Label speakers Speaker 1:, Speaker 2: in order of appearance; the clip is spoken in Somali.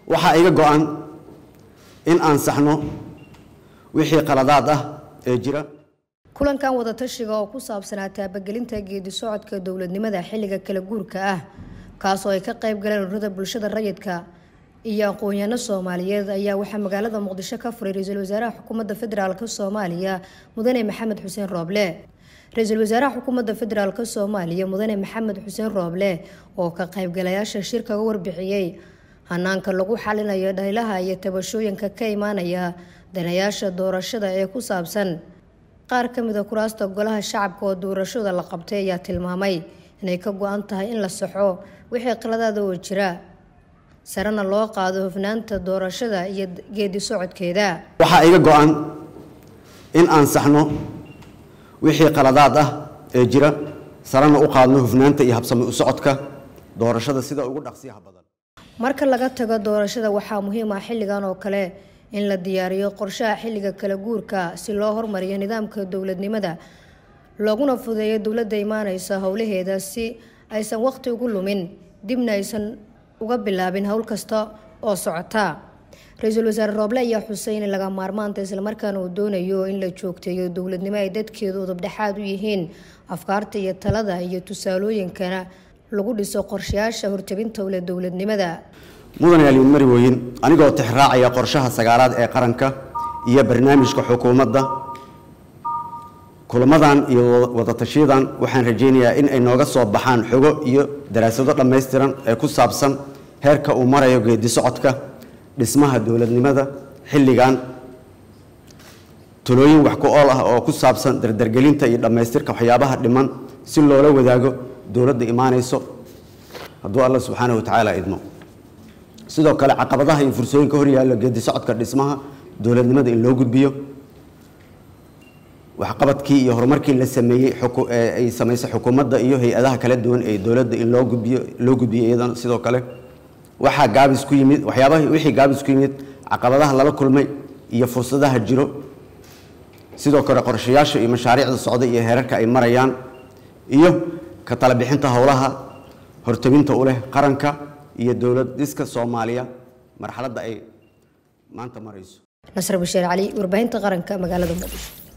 Speaker 1: waxaa iga go-an in aan saxno wixii qaladaad ah ee jira
Speaker 2: kulankan wadatashiga oo ku saabsanaa taabagelinta geedi socodka dowladnimada xilliga kala guurka ah kaasoo ay ka qayb galeen ururada bulshada rayidka iyo aqoon-yaano soomaaliyeed ayaa waxaa magaalada muqdisho ka furay ra-iisul wasaaraha xukuumadda federaalk soomaaliya mudane maxamed xuseen rooble ra-iisul wasaaraha xukuumadda federaalk soomaaliya mudane maxamed xuseen rooble oo ka qaybgalayaasha shirka uga warbixiyey hanaanka lagu xalinayo dhaylaha iyo tabashooyinka ka imaanaya danayaasha doorashada ee ku saabsan qaar ka mida kuraasta golaha shacabka oo doorashada la qabtay ayaa tilmaamay inay ka go-an tahay in la saxo wixii qaladaada oo jira sarena loo qaado hufnaanta doorashada iyo geedi socodkeeda
Speaker 1: waxaa iga go-an in aan saxno wixii qaladaad ah ee jira sarena u qaadno hufnaanta iyo habsami u socodka doorashada sida ugu dhaqsiyaha badan
Speaker 2: marka laga tago doorashada waxaa muhiim ah xilligan oo kale in la diyaariyo qorshaha xilliga kala guurka si loo hormariyo nidaamka dowladnimada looguna fudeeyo dowladda imaaneysa howlaheeda si aysan waqti ugu lumin dibna aysan uga bilaabin howl kasta oo socota ra-iisul wasaare rooble ayaa xusay in laga maarmaanta islamarkaana uu doonayo in la joogteeyo dowladnimo ay dadkeedu udubdhexaad u yihiin afkaarta iyo talada iyo tusaalooyinkana lagu dhiso qorshayaasha hortabinta ule dowladnimada
Speaker 1: mudan yaaliin marwooyin anigoo tixraacaya qorshaha sagaalaad ee qaranka iyo barnaamijka xukuumadda kulamadan iyo wadatashiyadan waxaan rajaynayaa in ay nooga soo baxaan xogo iyo daraasado dhammaystiran ee ku saabsan heerka uu marayo geedi socodka dhismaha dowladnimada xilligan talooyin wax ku ool ah oo ku saabsan dardargelinta iyo dhammaystirka waxyaabaha dhiman si loola wadaago dowladda imaanayso hadduu alla subxaanahu wa tacaala idmo sidoo kale caqabadaha iyo fursooyinka horyaalla geedi socodka dhismaha dowladnimada in loo gudbiyo waxqabadkii iyo horumarkii la sameeyey ay samaysay xukuumadda iyo hay-adaha kala duwan ee dowladda in loo gudbiyo loo gudbiyo iyadana sidoo kale waxaa gaabis ku yimid waxyaabaha wixii gaabis ku yimid caqabadaha lala kulmay iyo fursadaha jiro sidoo kale qorshayaasha iyo mashaariicda socda iyo heerarka ay marayaan iyo ka tala bixinta howlaha hortabinta u leh qaranka iyo dowlad dhiska soomaaliya marxaladda ay maanta marayso
Speaker 2: nasr bashiir cali warbaahinta qaranka magaalada muqdisho